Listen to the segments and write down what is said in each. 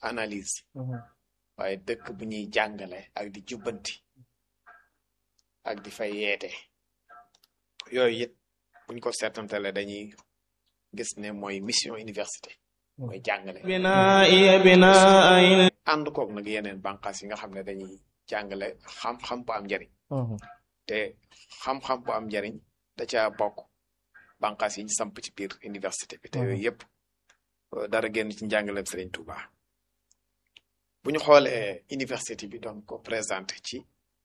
analyse waaye dëkk bu ñuy jàngale ak di jubbanti ak di fay yeete yooyu it buñ ko seetantale dañuy gis ne mooy mission université mooy jàngale ànd koog nag yeneen bànqaas yi nga xam ne dañuy jàngale xam-xam bu am njariñ te xam-xam bu am njariñ da ca bokk bànqaas yi ñu samp ci biir université bi te yooyu yëpp dara génn ci njàngaleem Serigne Touba bu ñu xoolee université bi doon ko présenté ci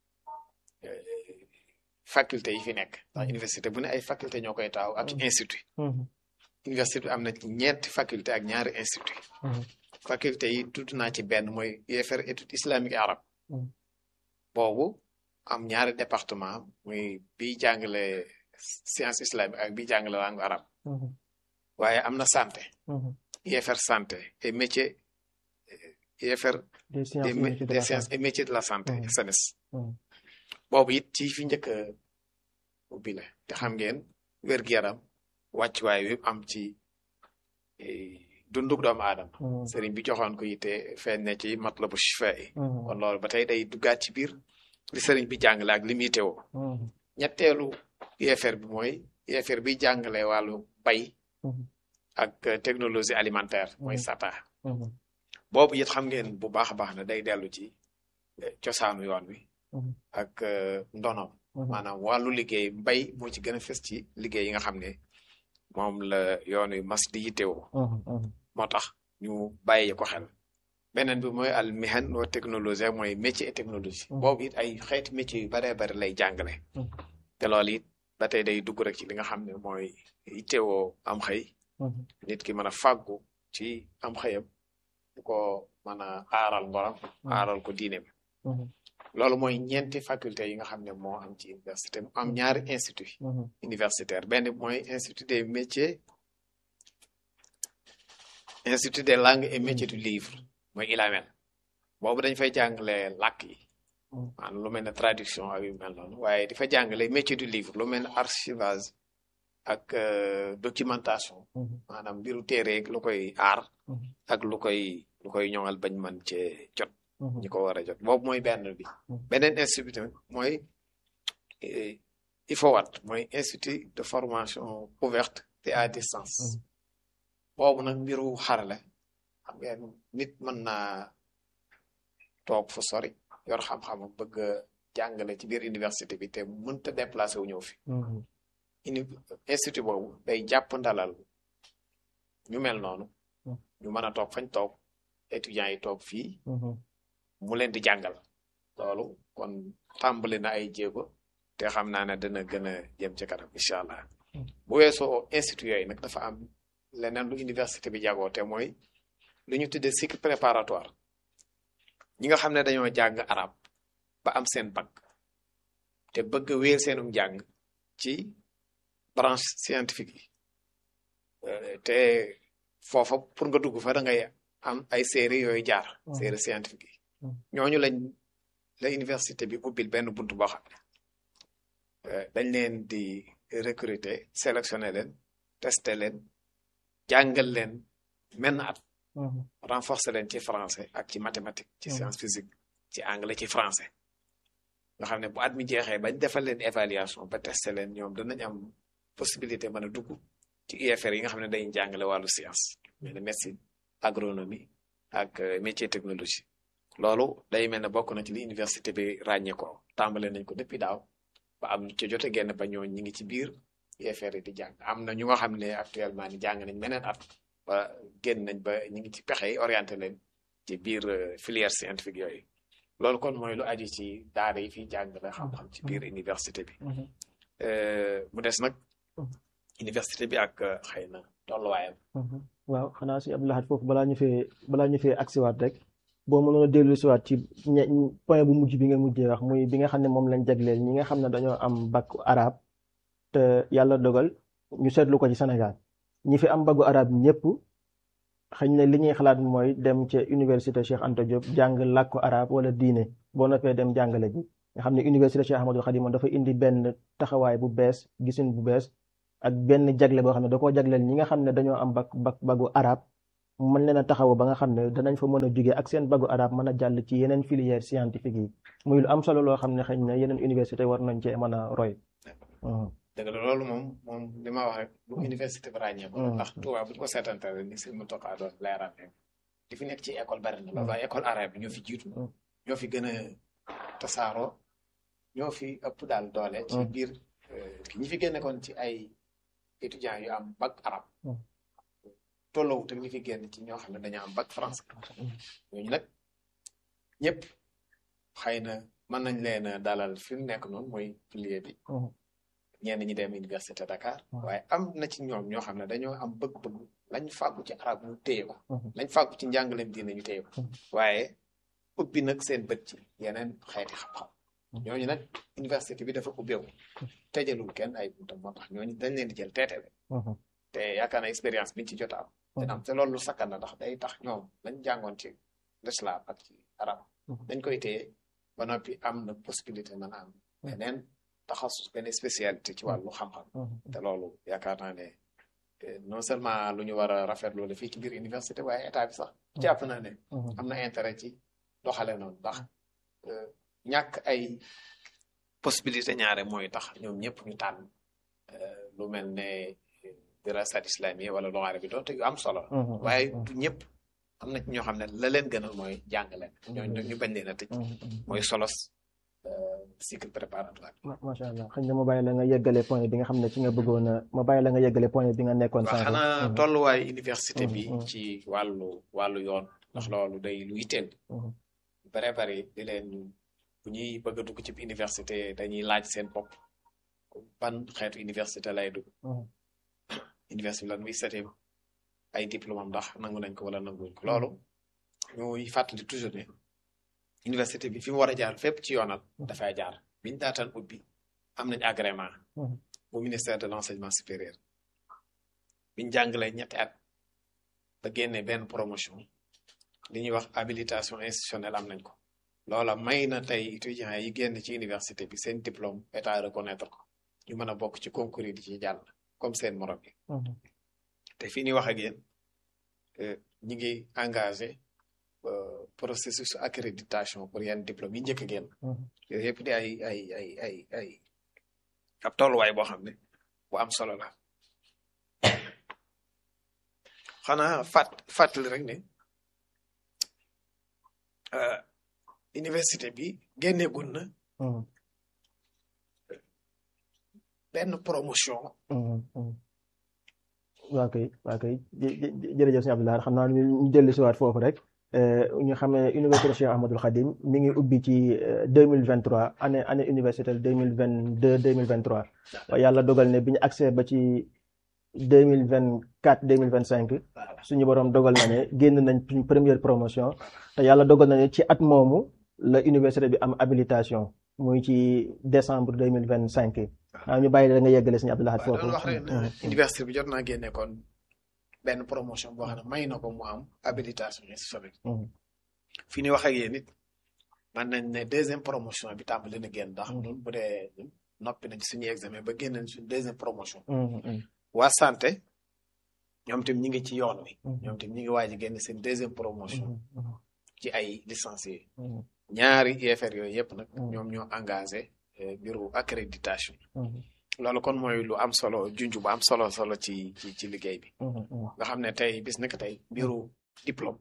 faculté yi fi nekk ndax université bu ne ay faculté ñoo koy taaw ak institut université bi am na ci ñeenti faculté ak ñaari institut faculté yi tudd naa ci benn mooy UFR étude islamique et arabe boobu am ñaari département muy bi jàngale science islamique ak bi jàngale langue arabe waaye am na santé UFR santé et métier UFR des sciences et métiers de la santé SEMES boobu it ci fi njëkk a ubbi la te xam ngeen wér-gu-yaram wàccuwaay wi am ci dunduk doomu aadama sëriñ bi joxoon ko yitte feeñ ne ci matlabu shifa yi kon loolu ba tey day duggaat ci biir li sëriñ bi jàngale ak li muy teewoo ñetteelu UFR bi mooy UFR bi jàngale wàllu bay ak technologie alimentaire mooy SATA boobu it xam ngeen bu baax a baax na day dellu ci cosaanu yoon wi ak ndonom maanaam wàllu liggéey mbay moo ci gën a fës ci liggéey yi nga xam ne moom la yoon wi mas di yittewoo moo tax ñu bàyyi ko xel beneen bi mooy al mihan wa technologie mooy métier et technologie boobu it ay xeeti métier yu baree bari lay jàngale te loolu it ba tey day dugg rek ci li nga xam ne mooy yittewoo am xëy nit ki mën a fàggu ci am xëyam du ko mën a aaral ngoram aaral ko diineem loolu mooy ñeenti faculté yi nga xam ne moo am ci université mu am ñaari institut universitaire benn mooy institut des métiers institut des langues et métiers du livre mooy ILAMEL boobu dañ fay jàngale làkk yi maanaam lu mel ne traduction ak yu mel noonu waaye di fa jàngale métier du livre lu mel ne archivage ak documentation maanaam mbiru téere lu koy aar ak lu koy lu koy ñoŋal bañ mën cee jot ñi ko war a jot boobu mooy benn bi beneen institut mooy IFOWAT mooy institut de formation ouverte et à distance boobu nag mbiru xarale xam ngeen nit mën naa toog fu sori yor xam-xam bëgg a jàngale ci biir université bi te mënta déplacé wu ñëw fi institut boobu day jàpp ndalal ñu mel noonu ñu mën a toog fañ toog étudiants yi toog fii mu leen di jàngal loolu kon tàmbali na ay jéego te xam naa ne dana gën a jëm ci kanam incha allah bu weesoo institut yooyu nag dafa am leneen lu université bi jagoo te mooy lu ñu tuddee cycle préparatoire ñi nga xam ne dañoo jàng arab ba am seen bac te bëgg a wéer seenum jàng ci branche scientifique yi te foofa pour nga dugg fa da ngay am ay série yooyu jaar série scientifique yi ñooñu lañ la université bi ubbil benn buntu boo xam ne dañ leen di recruter sélectionner leen tester leen jàngal leen menn at renforcer leen ci français ak ci mathématique ci science physique ci anglais ci français nga xam ne bu at mi jeexee bañ defal leen évaluation ba tester leen ñoom danañ am possibilité mën a dugg ci UFR yi nga xam ne dañuy jàngale wàllu science mel ne médecine agronomie ak métier technologie loolu day mel ne bokk na ci li université bi ràññee ko tàmbale nañ ko depuis daaw ba am ci jote genn ba ñoo ñi ngi ci biir UFR yi di jàng am na ñu nga xam ne actuellement ni jàng nañ meneen at ba génn nañ ba ñi ngi ci pexe yi orienté leen ci biir filière scientifique yooyu loolu kon mooy lu aju ci daara yi fi jàngale xam-xam ci biir université bi mu des nag université bi ak xëy na tolluwaayam waaw xanaa si Abdou Lahad foofu balaa ñu fee balaa ñu fee agsiwaat rek boo mënoon a dellu siwaat ci point bu mujj bi nga mujjee wax muy bi nga xam ne moom lañ jagleel ñi nga xam ne dañoo am bac arabe te yàlla dogal ñu seetlu ko ci Sénégal ñi fi am bagu arabe ñëpp xëy na li ñuy xalaat mooy dem ca université Cheikh Anta Diop jàng làkku arabe wala diine boo noppee dem jàngale ji nga xam ne université Cheikh Ahmadou Khadim dafa indi benn taxawaay bu bees gisin bu bees ak benn jagle boo xam ne da koo jagleel ñi nga xam ne dañoo am bag bag bagu arabe mën leen a taxaw ba nga xam ne danañ fa mën a jóge ak seen bagu arab mën a jàll ci yeneen filière scientifique yi muy lu am solo loo xam ne xëy na yeneen université war nañ cee mën a roy. dëgg la loolu moom moom li ma wax rek lu université bi ràññee ko ndax Tuubaa bu ñu ko seetantale ni sëñ Muntaxa doon leeral li fi nekk ci école bari na loolu waaye école arabe bi ñoo fi jiitu ñoo fi gën a tasaaroo ñoo fi ëpp daal doole ci biir ñi fi génne kon ci ay étudiants yu am bac arabe tolloowu te ñi fi génn ci ñoo xam ne dañoo am bac français ñooñu nag ñëpp xëy na mën nañ leen a dalal fi mu nekk noonu mooy pilier bi ñenn ñi dem université Dakar waaye am na ci ñoom ñoo xam ne dañoo am bëgg-bëgg lañ fàggu ci arab ñu téye ko lañ fàggu ci njàngaleem diine ñu téye ko waaye ubbi nag seen bët ci yeneen xeeti xam-xam ñooñu nag université bi dafa ubbeewu tëjalul kenn ay buntam moo tax ñooñu dañ leen di jël teete te yaakaar na expérience biñ ci jot am dina am te loolu lu sakkan na ndax day tax ñoom lañ jàngoon ci l'islam ak ci arab dañ koy téye ba noppi am na possibilité mën a am beneen taxasus benn spécialité ci wàllu xam-xam te loolu yaakaar naa ne non seulement lu ñu war a rafetlu la fii ci biir université waaye état bi sax jàpp na ne am na intérêt ci doxale noonu ndax ñàkk ay possibilité ñaare mooy tax ñoom ñëpp ñu tànn lu mel ne dirasat islamiyya wala lu arabi doonte yu am solo waaye du ñëpp am na ci ñoo xam ne la leen gënal mooy jàngale ñooñu ñu bañ leen a tëj mooy solos cycle préparatoire. macha allah xëy na ma bàyyi la nga yeggale point bi nga xam ne ci nga bëggoon a ma bàyyi la nga yeggale point bi nga nekkoon. waaw xanaa tolluwaayu université bi. ci wàllu wàllu yoon. ndax loolu day lu yitteel. bare bare di leen bu ñuy bëgg a dugg ci université dañuy laaj seen bopp ban xeetu université lay dugg. université lan muy seetee ay diplôme am ndax nangu nañ ko wala nanguñ ko loolu. ñuy fàttali toujours ne. université bi fi mu war a jaar fépp ci yoonal dafay jaar biñ daataan ubbi am nañ agrément bu ministère de l'enseignement supérieur biñ jàngalee ñetti at ba génne benn promotion li ñuy wax habilitation institutionnelle am nañ ko loola may na tey étudiants yi génn ci université bi seen diplôme état reconnaître ko ñu mën a bokk ci concours yi di ci jàll comme seen morom yi te fii ni wax ak yéen ñi ngi engagé processus accréditation pour yenn diplôme yi njëkk a génn yooyu yëpp di ay ay ay ay ay ab tolluwaay boo xam ne bu am solo la xanaa fàtt fàttali rek ne université bi génneegul na benn promotion waa kay waa kay jërëjëf sëñ Abdoulaye xam naa ñu dellu si waat foofu rek ñu xam ne université Cheikh Ahmadul Khadim mi ngi ubbi ci deux mille vingt trois année année universitaire deux mille vingt deux deux mille vingt trois yàlla dogal ne bi ñu accès ba ci deux mille vingt quatre deux mille vingt cinq suñu borom dogal na ne génn nañ suñ première promotion te yàlla dogal na ne ci at moomu la université bi am habilitation muy ci décembre deux mille vingt cinq waaw ñu bàyyi la nga yeggale suñu Abdoulaye foofu. wax rek université bi jot naa génne kon. benn promotion boo xam ne may na ko mu am habilitation institutionnelle fi ni wax ak yéen it man nañ ne deuxième promotion bi tàmbali na génn ndax ñun bu dee noppi nañ suñuy examen ba génn nañ suñu deuxième promotion waa santé ñoom tam ñi ngi ci yoon wi ñoom tam ñi ngi waaj a génn seen deuxième promotion ci ay licenciés ñaari UFR yooyu yëpp nag ñoom ñoo engagé bureau accréditation loolu kon mooy lu am solo junj bu am solo solo ci ci ci liggéey bi. nga xam ne tey bis nekk tey mbiru diplôme.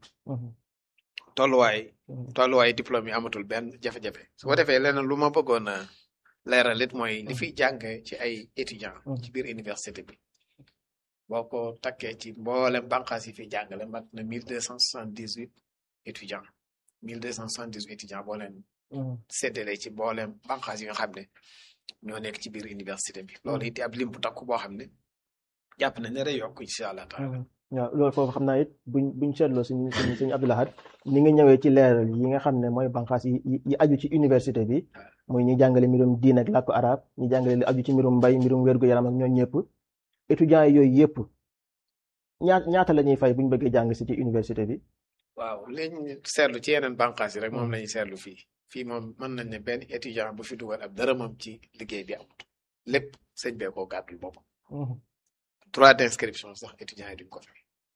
tolluwaay. tolluwaay diplôme yi amatul benn jafe-jafe. su ko defee leneen lu ma bëggoon a leeral it mooy li fiy jàng ci ay étudiants. ci biir université bi. boo ko takkee ci mboolem bànqaas yi fiy jàngale mat na mille deux cent soixante dix huit étudiants mille deux cent soixante dix huit étudiants boo leen. séddale ci mboolem bànqaas yi nga xam ne. ñoo nekk ci biir université bi loolu it ab lim bu takku boo xam ne jàpp nañ ne day yokk incha allah taala waaw loolu foofu xam naa it buñ buñ seetloo suñ suñ suñu Abdou Lahad ni nga ñëwee ci leeral yi nga xam ne mooy banqaas yi yi aju ci université bi muy ñi jàngale mbirum diin ak làkku arab ñi jàngale li aju ci mbirum mbay mbirum wér-gu-yaram ak ñooñu ñëpp étudiants yi yooyu yëpp ñaa ñaata la ñuy fay buñ bëggee jàng si ci université bi waaw liñ seetlu ci yeneen banqaas yi rek moom lañuy seetlu fii fii moom mën nañ ne benn étudiant bu fi dugal ab dërëmam ci liggéey bi amut lépp sëñ bee koo gàddul boppam droit d'inscription sax étudiants yi duñ ko fay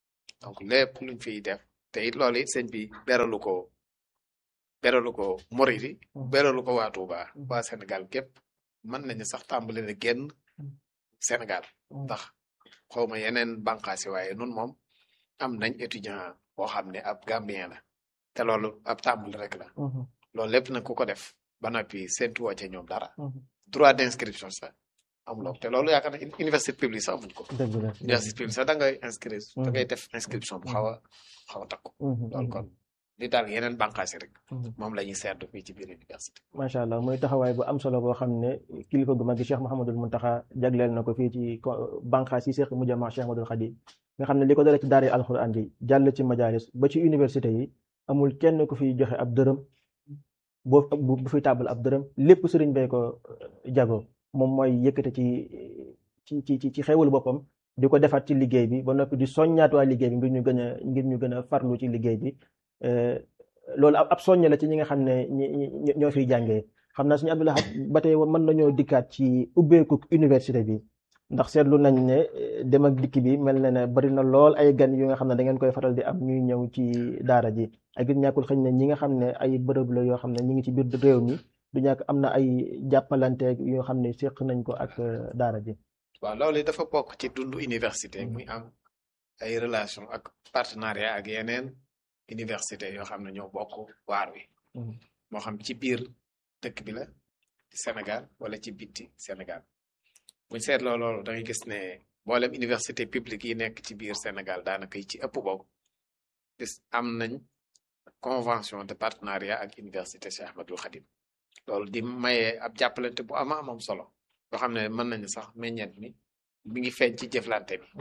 donc lépp luñ fiy def te it loolu it sëñ bi beralu ko beralu ko Moridi beralu ko waa Touba waa Sénégal gépp mën nañu sax tàmbali na génn Sénégal ndax xawma yeneen bànqaasi waaye nun moom am nañ étudiant boo xam ne ab Gambien la te loolu ab tàmbali rek la loolu lépp nag ku ko def ba noppi séntu woo ca ñoom dara droit d'inscription sax amuloo te loolu yaakaar na université publique sax amuñ ko dëgg la université publique sax da ngay inscrire da ngay def inscription bu xaw a xaw a takku loolu kon li daal yeneen bànqaasi rek moom la ñuy seetlu fii ci biir université macha allah muy taxawaay bu am solo boo xam ne kilifa gu mag gi Cheikh Mouhamadul Muntaxa jagleel na ko fii ci bànqaas yi seeq mu jama Cheikh Ahmadul Xadim nga xam ne li ko dale ci daara alxuraan yi jàll ci majalis ba ci université yi amul kenn ku fiy joxe ab dërëm boo bu fiy tàbbal ab dërëm lépp sëriñ bay ko jago moom mooy yëkkate ci ci ci ci xewul boppam di ko defaat ci liggéey bi ba noppi di soññaat waa liggéey bi ngir ñu gën a ngir ñu gën a farlu ci liggéey bi loolu ab soññe la ci ñi nga xam ne ñi ñoo fiy jàngee xam naa suñu Abdou Lahad ba tey mën nañoo dikkaat ci ubbeeku université bi ndax seetlu nañ ne dem ak dikk bi mel na ne bari na lool ay gan yu nga xam ne da ngeen koy faral di am ñuy ñëw ci daara ji ak it ñàkkul xëñ ne ñi nga xam ne ay bërëb la yoo xam ne ñi ngi ci biir réew mi du ñàkk am na ay jàppalante yoo xam ne séq nañ ko ak daara ji waaw loolu dafa bokk ci dundu université muy am ay relation ak partenariat ak yeneen université yoo xam ne ñoo bokk waar wi moo xam ci biir dëkk bi la ci Sénégal wala ci bitti Sénégal buñ seetloo loolu da ngay gis ne mboolem université publique yi nekk ci biir Sénégal daanaka yi ci ëpp bokk gis am nañ convention de partenariat ak université Cheikh Ahmadul Khadim loolu di maye ab jàppalante bu ama amam solo yoo xam ne mën nañu sax meññeet mi mi ngi feeñ ci jëflante bi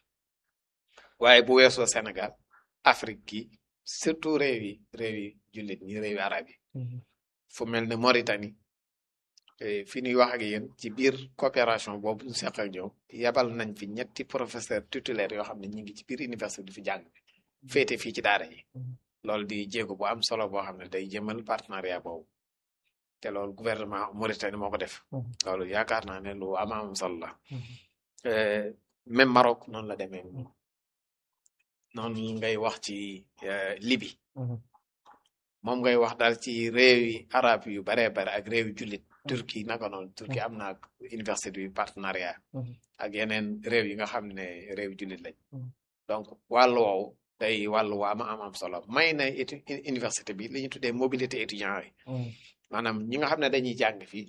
waaye bu weesoo Sénégal Afrique gi surtout réew yi réew yi jullit ñi réew yi arab yi fu mel ne Mauritanie fi ñuy wax ak yéen ci biir coopération boobu ñu seq ak ñoom yabal nañ fi ñetti professeur titulaire yoo xam ne ñi ngi ci biir université di fi jàng féete fii ci daara yi loolu di jéego bu am solo boo xam ne day jëmal partenariat boobu te loolu gouvernement Mauritanie moo ko def loolu yaakaar naa ne lu ama am solo la même Maroc noonu la demee noonu ngay wax ci Libye moom ngay wax daal ci réew yi arab yu baree bare ak réew yu jullit Turquie naka noonu Turquie am na université bi partenariat ak yeneen réew yi nga xam ne réew jullit lañ donc wàllu woowu day wàllu waa ama am am solo may na université bi li ñu tuddee mobilité étudiant yi maanaam ñi nga xam ne dañuy jàng fii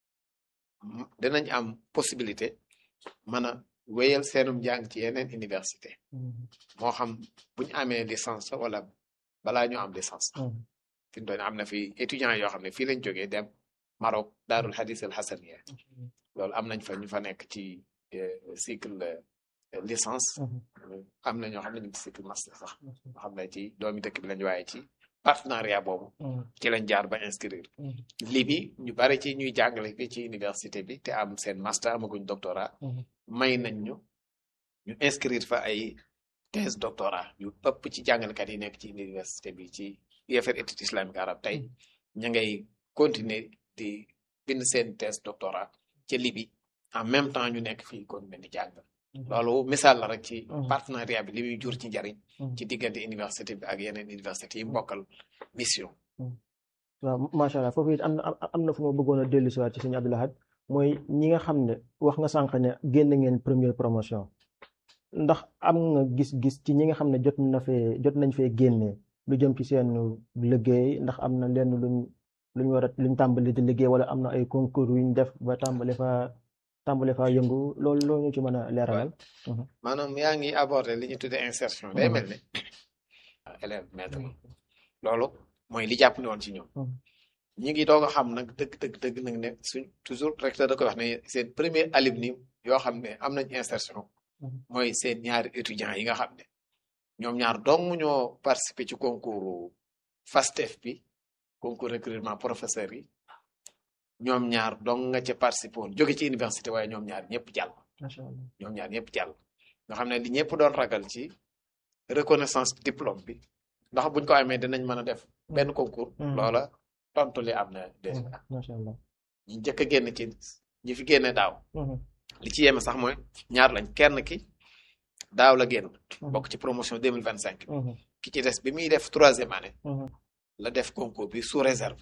dinañ am possibilité mën a wéyal seenum jàng ci yeneen université moo xam bu ñu amee licence wala balaa ñu am licence fi mu doon am na fi étudiants yoo xam ne fii lañ jógee dem Maroc daarul hadis al hasaniya loolu am nañ fa ñu fa nekk ci cycle licence am na ñoo xam ne ñu ngi cycle master sax nga xam ne ci doomi dëkk bi lañ waaye ci partenariat boobu ci lañ jaar ba inscrire lii bi ñu bari ci ñuy jàngale fi ci université bi te am seen master amaguñ doctorat may nañ ñu ñu inscrire fa ay thèse doctorat yu ëpp ci jàngalekat yi nekk ci université bi ci UFR études islamiques arabes tey ña ngay continuer di bind seen thèse doctorat ca Libi en même temps ñu nekk fii continuer di jàng loolu misaal la rek ci partenariat bi li muy jur ci njariñ ci diggante université bi ak yeneen université yi mbokkal mission waaw macha allah foofu it am na am na fu ma bëggoon a dellu si waat ci sëñ Abdou Lahad mooy ñi nga xam ne wax nga sànq ne génn ngeen première promotion ndax am nga gis-gis ci ñi nga xam ne jot na fee jot nañ fee génnee lu jëm ci seen liggéey ndax am na lenn luñ luñ war a luñ tàmbali di liggéey wala am na ay concours yuñ def ba tàmbali fa tàmbali fa yëngu loolu loolu ñu ci mën a leeralal. maanaam yaa ngi aborder li ñu tuddee insertion day mel ne élève maître loolu mooy li jàpp ne woon ci ñoom ñi ngi doog a xam nag dëgg dëgg dëgg nag ne suñ toujours recteur da koy wax ne seen premier alumni yoo xam ne am nañ insertion mooy seen ñaari étudiants yi nga xam ne ñoom ñaar dong ñoo participer ci concours FASTEF bi concours recrutement professeur yi ñoom ñaar dong nga ca participer woon jóge ci université waaye ñoom ñaar ñëpp jàll ñoom ñaar ñëpp jàll nga xam ne li ñëpp doon ragal ci reconnaissance diplôme bi ndax buñ ko amee dinañ mën a def benn concours loola tontu li am na déjà ñi njëkk a génn ci ñi fi génne daaw li ci yeme sax mooy ñaar lañ kenn ki daaw la génn bokk ci promotion deux mille vingt cinq ki ci des bi muy def troisième année la def concours bi sous réserve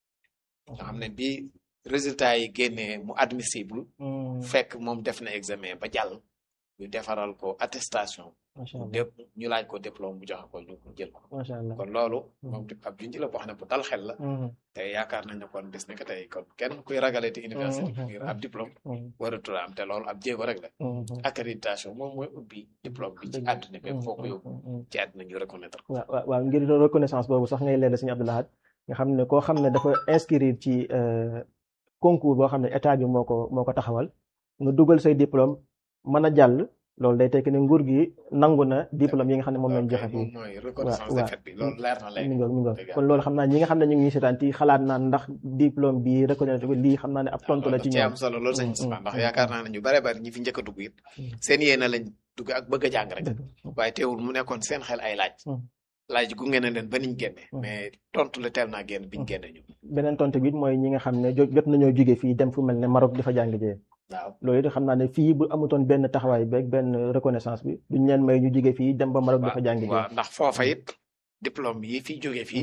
nga xam ne bi résultat yi génnee mu admissible fekk moom def na examen ba jàll ñu defaral ko attestation dépp ñu laaj ko diplôme bu joxe ko ñu jël ko macha allah kon loolu moom di ab junj la boo xam ne bu dal xel la te yaakaar nañ ne kon bis ni que tey kon kenn kuy ragale te université ngir ab diplôme waratul am te loolu ab jéego rek la accréditation moom mooy ubbi diplôme bi ci àdduna bi foo ko yóbbu ci àdduna ñu reconnaître ko waaw waaw ngir reconnaissance boobu sax ngay leeral Sëñ Abdou Lahad nga xam ne koo xam ne dafa inscrire ci concours boo xam ne état bi moo ko moo ko taxawal nga dugal say diplôme mën a jàll loolu day tekki ne nguur gi nangu na diplôme yi nga xam ne moom lañ joxe fii mooy reconnaissance de fait bi loolu leer na léegi mi ngoog mi ngoog kon loolu xam naa ñi nga xam ne ñu ngi seetaan ci xalaat naan ndax diplôme bi reconnaître ko lii xam naa ne ab tontu la ci ci ñoom am solo loolu sañ ndax yaakaar naa ne ñu bare bari ñi fi njëkk a dugg it seen yéene lañ dugg ak bëgg a jàng rek waaye teewul mu nekkoon seen xel ay laaj laaj gunge na leen ba niñ génne mais tontu la teel naa génn biñ génne ñu beneen tontu bi it mooy ñi nga xam ne jot nañoo jóge fii dem fu mel ne Maroc di fa jàng jee waaw loolu it xam naa ne fii bu amutoon benn taxawaay beeg benn reconnaissance bi duñ leen may ñu jóge fii dem ba Maroc di fa jàng jee waaw ndax foofa it diplôme yi fi jóge fii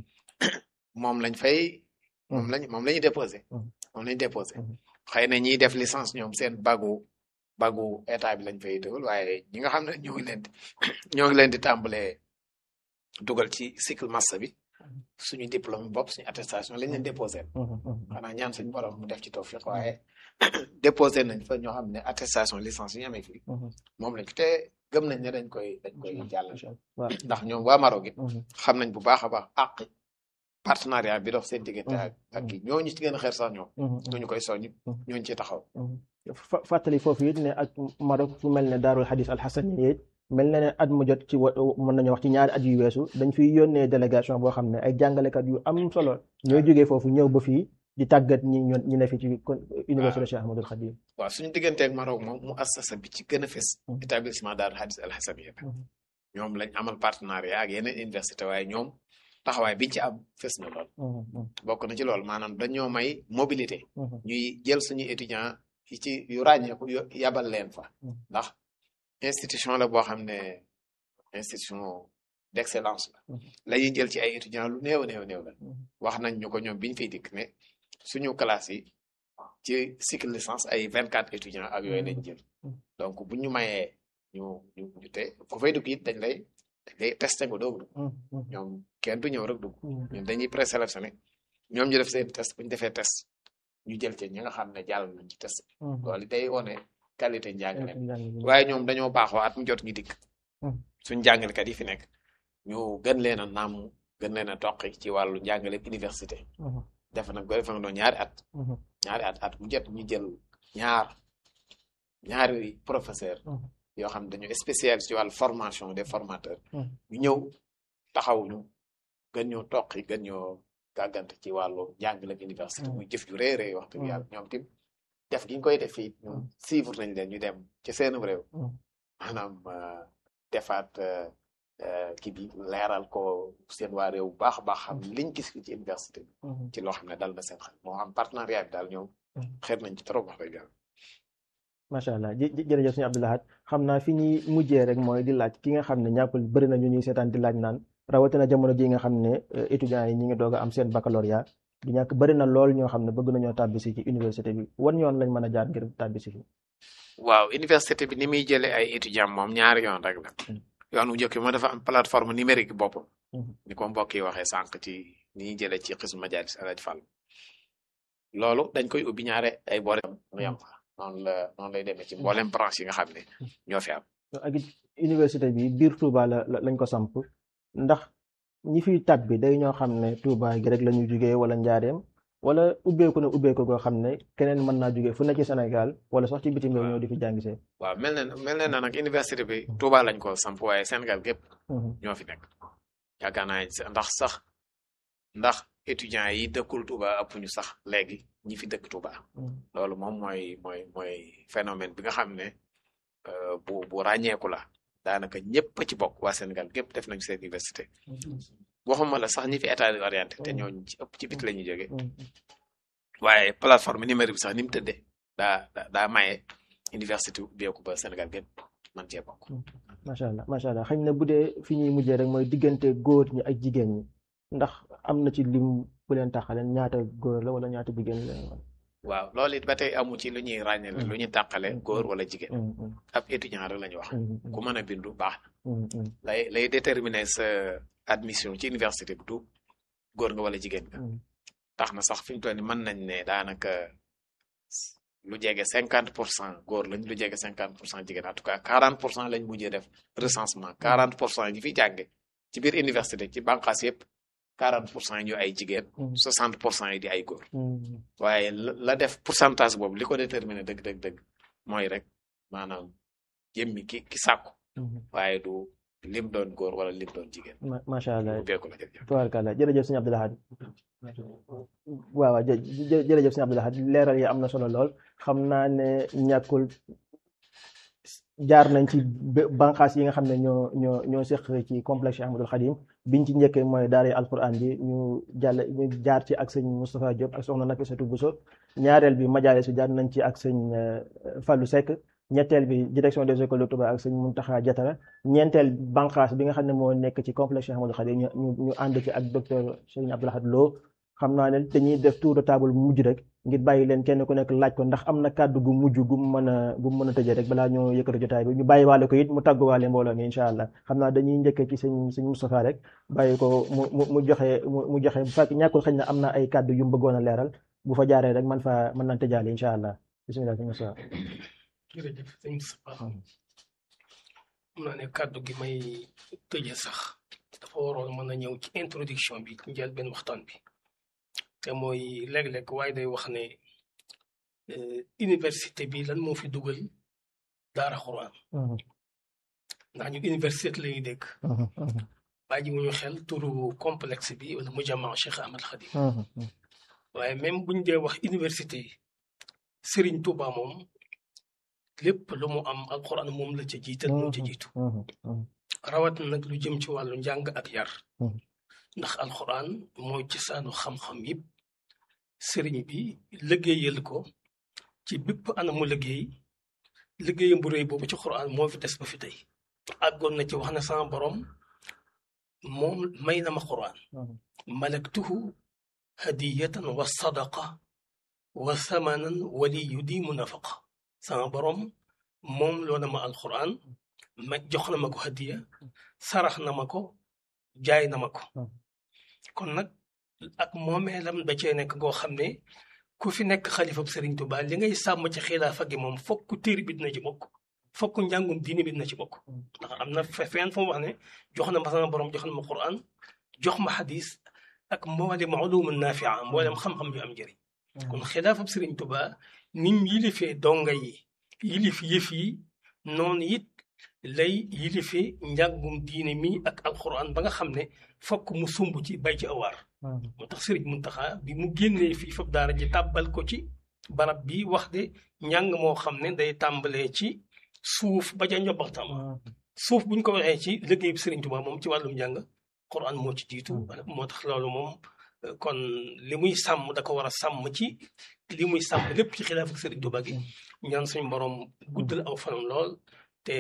moom lañ fay moom lañ moom la ñuy déposé moom lañ déposé xëy na ñiy def licence ñoom seen bagu bagu état bi lañ fay dugal waaye ñi nga xam ne ñoo ngi leen di ñoo ngi leen di tàmbalee dugal ci cycle master bi suñu diplôme bopp suñu attestation lañ leen déposé xanaa ñaan suñu borom mu def ci tawfiq waaye déposé nañ fa ñoo xam ne attestation licence yi ñu amee fii moom lañ te gëm nañ ne dañ koy dañ koy jàll ndax ñoom waa Maroc it xam nañ bu baax a baax àq partenariat bi dox seen diggante ak ak kii ñooñu ci gën a xeer sax ñoom ñooñu koy soññ ñooñu ci taxaw fàttali foofu it ne ak Maroc fu mel ne daarul xadis alxasani it mel na ne at mu jot ci wa mën nañu wax ci ñaari at yu weesu dañ fiy yónnee délégation boo xam ne ay jàngalekat yu am solo ñooy jógee foofu ñëw ba fii di tàggat ñi ñi ne fi ci université Cheikh Ahmadul Khadim waaw suñu digganteeg Maroc moom mu assasa bi ci gën a fës établissement daarul xadis alxasani ñoom lañ amal partenariat ak yeneen université waaye ñoom taxawaay biñ ci am fës na lool bokk na ci loolu maanaam dañoo may mobilité ñuy jël suñu étudiant yi ci yu ràññeeku yabal leen fa ndax institution la boo xam ne institution d'excellence la la ñuy jël ci ay étudiants lu néew néew néew la wax nañ ñu ko ñoom biñ fiy dikk ne suñu classe yi ci cycle licence ay vingt quatre étudiants ak yooyu lañ jël donc bu ñu mayee ñu ñu ñu te ku fay dugg it dañ lay dañ lay testé nga doog dugg ñoom kenn du ñëw rek dugg ñun dañuy présélectionné ñoom ñu def seen test bu ñu defee test ñu jël ci ñi nga xam ne jàll nañ ci test loolu day wone qualité njàngale waaye ñoom dañoo baaxoo at mu jot ñu dikk suñ jàngalekat yi fi nekk ñu gën leen a naam gën leen a toqi ci wàllu njàngale université def nag ko defa doon ñaari at ñaari at at mu jot ñu jël ñaar ñaari professeur yoo xam ne dañoo spécialisé ci wàllu formation des formateurs ñu ñëw taxaw ñu gën ñoo toqi gën ñoo gàggante ci wàllu njàngale université muy jëf ju rëy rëy wax dëgg yàlla ñoom tim def gi ñu koy def fii ñoom suivre nañ leen ñu dem ci seen réew maanaam defaat kii bi leeral ko seen waa réew bu baax a baax xam liñ gis ci université bi ci loo xam ne dal na seen xel moo xam partenariat bi daal ñoom xeet nañ ci trop wax dëgg yàlla macha allah jërëjëf suñu Abdou Lahad xam naa fi ñuy mujjee rek mooy di laaj ki nga xam ne ñàkkul bëri na ñu ñuy seetaan di laaj naan rawatina jamono ji nga xam ne étudiants yi ñi ngi doog a am seen baccalauréat du ñàkk bëri na lool ñoo xam ne bëgg nañoo tàbbisi ci université bi wan yoon lañ mën a jaar ngir tàbbisi fi waaw université bi ni muy jëlee ay étudiants moom ñaari yoon rek la yoon wu njëkk bi moo dafa am plateforme numérique boppam ni ko mbokk yi waxee sànq ci ni ñuy jëlee ci xismu majalis alaj Fall loolu dañ koy ubbi ñaare ay boole mu yam fa noonu la noonu lay demee ci mboolem branche yi nga xam ne ñoo fi am ak université bi biir Touba la lañ ko samp ndax ñi fiy tab bi day ñoo xam ne Touba gi rek la ñu jugee wala njaareem wala ubbeeku na ubbeeku goo xam ne keneen mën naa jugee fu ne ci Sénégal wala sax ci bitim réew ñëw di fi jàngisee. waaw mel na mel na nag université bi Touba lañ ko samp waaye Sénégal gépp ñoo fi nekk yaakaar naa ndax sax ndax étudiants yi dëkkul Touba ëpp ñu sax léegi ñi fi dëkk Touba. loolu moom mooy mooy mooy phénomène bi nga xam ne bu bu ràññeeku la. daanaka ñëpp ci bokk waa Sénégal gépp def nañu seen université waxuma la sax ñi fi état orienté te ñooñu ci ëpp ci bit la ñuy jógee waaye plateforme numérique bi sax ni mu tëddee daa daa maye université ubbeeku ba Sénégal gépp man cee bokk. macha allah macha allah xëy na bu dee fi ñuy mujjee rek mooy diggante góor ñi ak jigéen ñi ndax am na ci lim bu leen taxaleen ñaata góor la wala ñaata jigéen la. waaw loolu it ba tey amu ci lu ñuy ràññale lu ñuy tàqale góor wala jigéen. ab étudiant rek la ñu wax. ku mën a bindu baax na. lay lay déterminer sa admission ci université bi du góor nga wala jigéen nga. tax na sax fi mu toll nii mën nañ ne daanaka lu jege cinquante pour cent góor lañ lu jege cinquante pour cent jigéen en tout cas quarante pour cent lañ mujjee def recensement quarante pour cent yi fi jànge ci biir université ci bànqaas yëpp quarante pour cent yi ñu ay jigéen. soixante pour cent yi di ay góor. waaye la def pourcentage boobu li ko déterminer dëgg dëgg dëgg mooy rek maanaam jëmmi ki ki sàkku. waaye du lim doon góor wala lim doon jigéen. macha allah ubbeeku la jërëjëf. tubaarkalla jërëjëf sëñ Abdou Lahad waaw waaw jërëjëf sëñ Abdou Lahad leeral yi am na solo lool xam naa ne ñàkkul jaar nañ ci banqaas yi nga xam ne ñoo ñoo ñoo seq ci complexe Ahmadul Xadim biñ ci njëkkee mooy daara alquran bi ñu jàll ñu jaar ci ak sëñ Moustapha Diop ak soxna Nafisatu Bousso ñaareel bi majaale su jaar nañ ci ak sëñ Fallou Seck ñetteel bi direction des écoles de Touba ak sëñ Muntaxa Jatara ñeenteel banqaas bi nga xam ne moo nekk ci complexe Ahmadul Xadim ñu ñu ànd ci ak docteur Serigne Abdou Lahad Lo xam naa ne dañuy def tour de table mujj rek ngir bàyyi leen kenn ku nekk laaj ko ndax am na kàddu gu mujj gu mu mën a gu mu mën a tëjee rek balaa ñoo yëkkati jotaay bi ñu bàyyi waale ko it mu tàgguwaale mbooloo mi incha allah xam naa dañuy njëkkee ci sëñ sëñ Moustapha rek bàyyi ko mu mu mu joxe mu joxe bu fekk ñàkkul xëy na am na ay kàddu yu mu bëggoon a leeral bu fa jaaree rek man fa mën naan tëjaale incha allah bisimilah sëñ Moustapha. jërëjëf sëñ Moustapha xam naa ne kàddu gi may tëjee sax dafa waroon mën a ñëw ci introduction bi ci njëlbeen waxtaan bi. te mooy léeg-léeg waaye day wax ne université bi lan moo fi dugal daara xuraan ndax ñu université la ñuy dégg bàyyi ji ñu xel turu complexe bi wala mujammaa Cheikh Ahmad Khadim waaye même buñ dee wax université Serigne Touba moom lépp lu mu am alxuraan moom la ca jiital moo ca jiitu rawat na nag lu jëm ci wàllu njàng ak yar ndax alxuraan mooy cosaanu xam-xam yëpp sëriñ bi liggéeyal ko ci bépp anamu liggéey liggéeyam bu rëy boobu ci xuraan moo fi des ba fi tey àggoon na ci wax na sama borom moom may na ma xuraan malaktuhu hadiyatan wa sadaqa wa samanan wali yu di mu nafaqa sama borom moom loo na ma alxuraan ma jox na ma ko hadiya sarax na ma ko jaay na ma ko kon nag ak moomeelam da cee nekk goo xam ne ku fi nekk xalifab Serigne Touba li ngay sàmm ci xilaafa gi moom fokk téere bi dina ci bokk fokk njàngum diine bi dina ci bokk ndax am na fenn fu mu wax ne jox na ma sama borom jox na ma Qur'an jox ma xadis ak mboolem ulumu naafia mboolem xam-xam yu am njëriñ kon xilaafab Serigne Touba nim yilifee donga yi yilif yëf yi noonu it lay yilife njàngum diine mi ak alquran ba nga xam ne fokk mu sumb ci bay ci awaar moo tax sëriñ Muntaxa bi mu génnee fii fab daara ji tàbbal ko ci barab bi wax de njàng moo xam ne day tàmbalee ci suuf ba ca njobbaxtam suuf buñ ko waxee ci liggéey sëriñ Tuubaa moom ci wàllum njàng quran moo ci jiitu moo tax loolu moom kon li muy sàmm da ko war a sàmm ci li muy sàmm lépp ci xilaaf ak sëriñ Tuubaa gi ñaan suñu borom guddal aw fanam lool te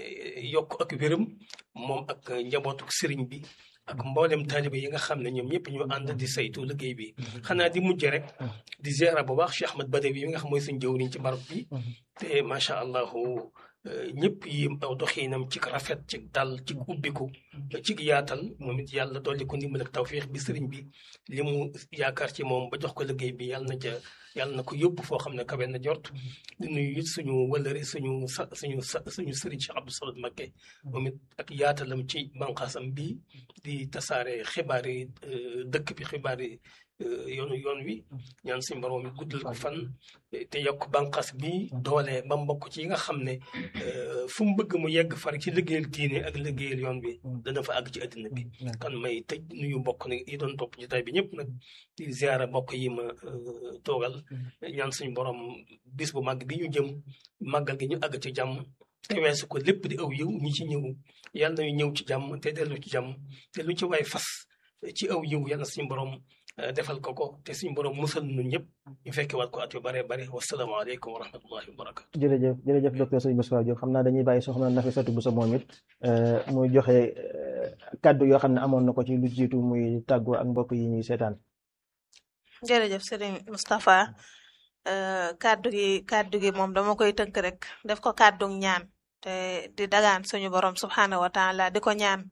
yokk ak wéram moom ak njabootuk sëriñ bi ak mboolem taaliba yi nga xam ne ñoom ñëpp ñu ànd di saytu liggéey bi xanaa di mujj rek di ziara bu baax Cheikh Ahmad Badawi yi nga xam mooy suñ jëwriñ ci barab bi te macha allahu ñëpp yi aw doxiinam ci rafet ci dal ci ubbiku ci yaatal moom it yàlla dolli ko ndimbal ak tawfiix bi sëriñ bi li mu yaakaar ci moom ba jox ko liggéey bi yàlla na ca yàlla na ko yóbbu foo xam ne kawe na jort di nuyu it suñu wëllëre suñu sa suñu sa suñu sëriñ Cheikh Abdou Samad Mbacké moom it ak yaatalam ci banqaasam bi di tasaare xibaar yi dëkk bi xibaar yi yoonu yoon wi ñaan suñu borom mi guddal ko fan te yokk banqaas bi doole ba mbokk ci yi nga xam ne fu mu bëgg mu yegg far ci liggéeyal diine ak liggéeyal yoon bi dana fa àgg ci àddina bi kan may tëj nuyu mbokk ne yi doon topp jotaay bi ñëpp nag di ziara mbokk yi ma toogal ñaan suñu borom bis bu màgg bi ñu jëm màggal gi ñu àgg ci jàmm te weesu ko lépp di aw yiw ñi ci ñëw yàlla nañu ñëw ci jàmm te dellu ci jàmm te lu ci waay fas ci aw yiw yàlla suñu borom defal ko ko te suñu borom musal nu ñëpp ñu fekke waat ko at yu bare bare wasalaamaaleykum wa rahmatullahi wa barakatu jërëjëf jërëjëf docteur Serigne Moustapha Diop xam naa dañuy bàyyi soxna Nafissatou Bousso moom it muy joxe kàddu yoo xam ne amoon na ko ci lu jiitu muy tàggoo ak mbokk yi ñuy seetaan. jërëjëf Serigne Moustapha kàddu gi kàddu gi moom dama koy tënk rek def ko kàddu ñaan te di dagaan suñu borom subxanahu wa taala di ko ñaan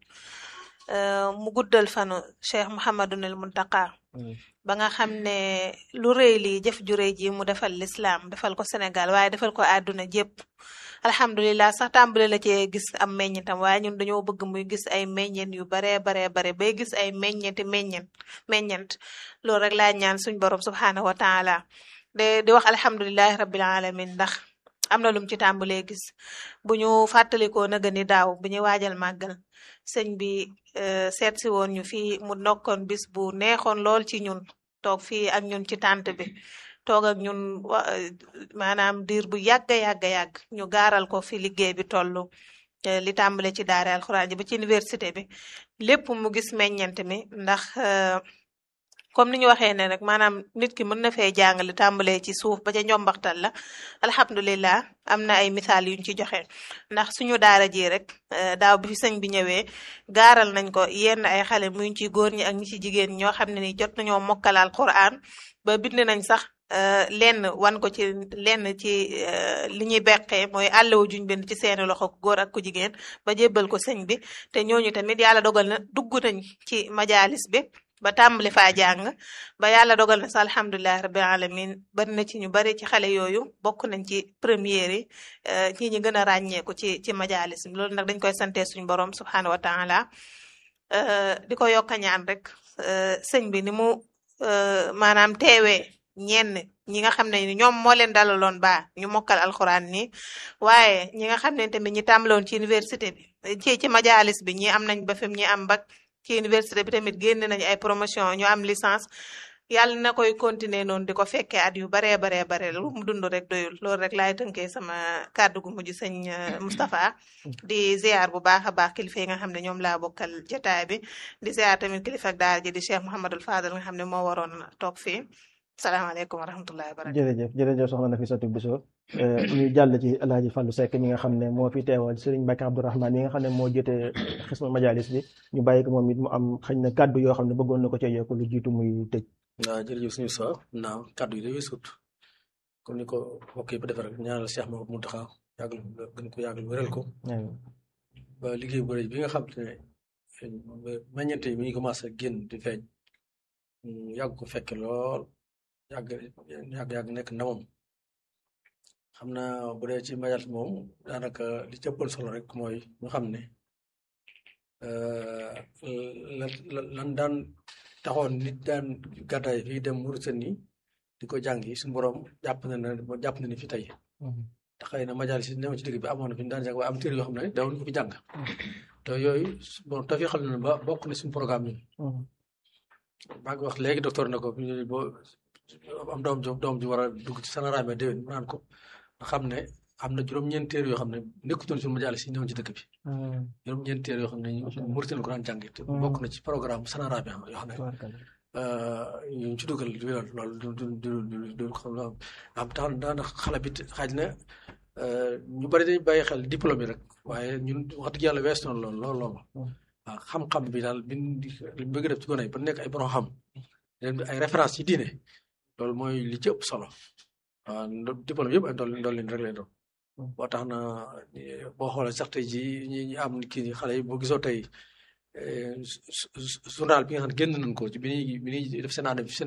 mu guddal fanu Cheikh Mouhamadunil Muntaqa ba nga xam ne lu rëy lii jëf ju rëy ji mu defal lislaam defal ko Sénégal waaye defal ko àdduna jépp alhamdulilah sax tàmbale la cee gis am meññentam waaye ñun dañoo bëgg muy gis ay meññent yu baree baree bare bay gis ay meññenti meññent meññent loolu rek laa ñaan suñ borom subxanahu wa taala de di wax alhamdulilahi rabbil alamin ndax am na lum ci tàmbalee gis bu ñu fàttalikoo naga ni daaw bu ñuy waajal màggal sëñ bi seet si woon ñu fii mu nokkoon bis bu neexoon lool ci ñun toog fii ak ñun ci tànt bi toog ak ñun maanaam diir bu yàgga yàgga yàgg ñu gaaral ko fi liggéey bi tollu li tàmbale ci daare alxuraan ji ba ci université bi lépp mu gis meññent mi ndax comme ni ñu waxee ne rek maanaam nit ki mën na fee jàngale tàmbalee ci suuf ba ca njombaxtal la alhamdulilah am na ay misaal yuñ ci joxe ndax suñu daara ji rek daaw bi fi sëñ bi ñëwee gaaral nañ ko yenn ay xale muy ci góor ñi ak ñi ci jigéen ñoo xam ne ni jot nañoo mokkal alquran ba bind nañ sax lenn wan ko ci lenn ci li ñuy beqee mooy àllewu juñ bind ci seeni loxo ku góor ak ku jigéen ba jébbal ko sëñ bi te ñooñu tamit yàlla dogal na dugg nañ ci majalis bi ba tàmbali faa jàng ba yàlla dogal na sa alhamdulilah rabbil alamin bari na ci ñu bari ci xale yooyu bokk nañ ci première yi ñi ñi gën a ràññeeku ci ci majalis bi loolu nag dañ koy sante suñu borom subhanahu wa taala di ko yokk a ñaan rek sëñ bi ni mu maanaam teewee ñenn ñi nga xam ne ñoom moo leen dalaloon ba ñu mokkal alxuraan nii waaye ñi nga xam ne tamit ñi tàmbaloon ci université bi ci ci majalis bi ñi am nañ ba fi ñi am bac ci université bi tamit génn nañu ay promotion ñu am licence yàlla na koy continuer noonu di ko fekkee at yu baree baree bare lu mu dund rek doyul loolu rek laay tënkee sama kàddu gu mujj sëñ Moustapha di ziar bu baax a baax kilifa yi nga xam ne ñoom laa bokkal jotaay bi di ziar tamit kilifa ak daara ji di Cheikh Mouhamadul Fadal nga xam ne moo waroon toog fii salaamaaleykum wa rahmatullahi wa barakatuh jërëjëf jërëjëf soxna Nafissatou Bousso ñu jàll ci El Hadj Fallou Seck mi nga xam ne moo fi teewal Serigne Mbacke Abdourahmane mi nga xam ne moo jotee xisma majalis bi ñu bàyyi ko moom it mu am xëy na kàddu yoo xam ne bëggoon na ko cee yokk lu jiitu muy tëj. waaw jërëjëf suñu sa naaw kàddu yi day sut comme ni ko mbokk yi ba defee rek ñaanal Cheikh Mamadou Mountakha yàggal gën ko yàggal wéral ko ba liggéey bu rëy bi nga xam ne meññeente yi mi ngi commencé génn di feeñ yàgg ko fekke lool yàgg yàgg yàgg nekk ndamam xam naa bu dee ci majalis moom daanaka li ci ëppal solo rek mooy ñu xam ne lan lan daan taxoon nit daan gàddaay fii dem Mauritanie di ko jàngi suñu borom jàpp na ne jàpp na ni fi tey te xëy na majalis yi newoon ci dëgg bi amoon na fi ñu daan jàng waaye am téere yoo xam ne dawuñu ko fi jàng te yooyu bon te fi xam ne ba bokk na suñu programme ñun maa ngi wax léegi docteur na ko boo am doom ju doom ju war a dugg ci sanaraame déwén mu naan ko nga xam ne am na juróom-ñeent téere yoo xam ne nekkutoon suñu majalis yi newoon ci dëkk bi juróom-ñeent téere yoo xam ne ñu Mauritanie ko daan jàngi te bokk na ci programme sanaraame yoo xam ne ñu ci dugal loolu du du du du du xam am tax daana xale bi xaaj na ñu bari dañ bàyyi xel diplôme yi rek waaye ñun wax dëgg yàlla wees noonu loolu loolu loolu waaw xam-xam bi daal bi li bëgg def ci gone yi ba nekk ay borom xam ay référence ci diine loolu mooy li ci ëpp solo waaw diplôme yëpp ay ndol ndol leen rek lay doon boo tax na boo xoolee sax tey ji ñi ñi am kii xale yi boo gisoo tey journal bi nga xam ne génn nañ ko ci bi ñuy bi ñuy def seen année